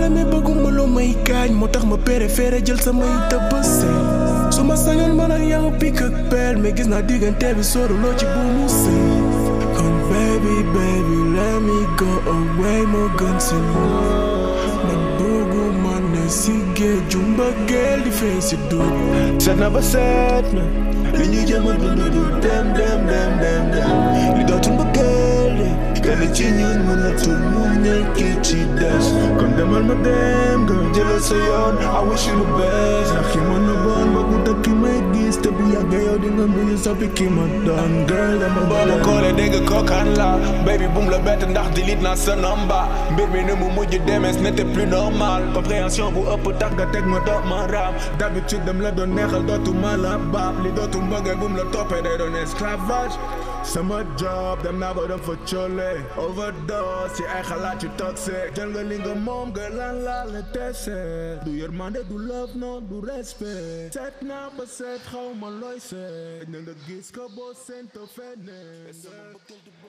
la mais bëgguma loo may gaañ moo tax ma préféré jël samay dëbb sëy su ma sañoon man ak yow pik ak peel mais gis naa diggante bi sóoruloo ci bu mu sëy kon baby baby let me go away moo gën si man bëgguma ne si géeju mbëggeel di feeñ si dugg seet na ba seet na li ñuy jëm a dund du dem dem dem dem dem li dootul mbëggeel de kenn ci ñun mënatul mu nekk ci des kon demal ma dem nga jëlal sa yoon I wish you the best ndax ki mën na bon ba ku dëkk ki may gis te bu yàggee yow di nga mujj soppi ki ma doon girl dama boo ma koolee dégg kookaan la baby bum la bett ndax delete naa sa number mbir mi ni mu mujj demee ce n'était plus normal compréhension bu ëpp tax nga teg ma doot ma raam d'habitude dem la doon neexal dootuma la baab li dootu mbëggee bum la toppee day doon esclavage sama job dem naa ba dem fa coole overdose ci ay xalaat yu toxique jël nga li nga moom nga lan la la dese du yërmande du love non du respect seet naa ba seet xaw ma looy seet na nga gis ko boo sento feneen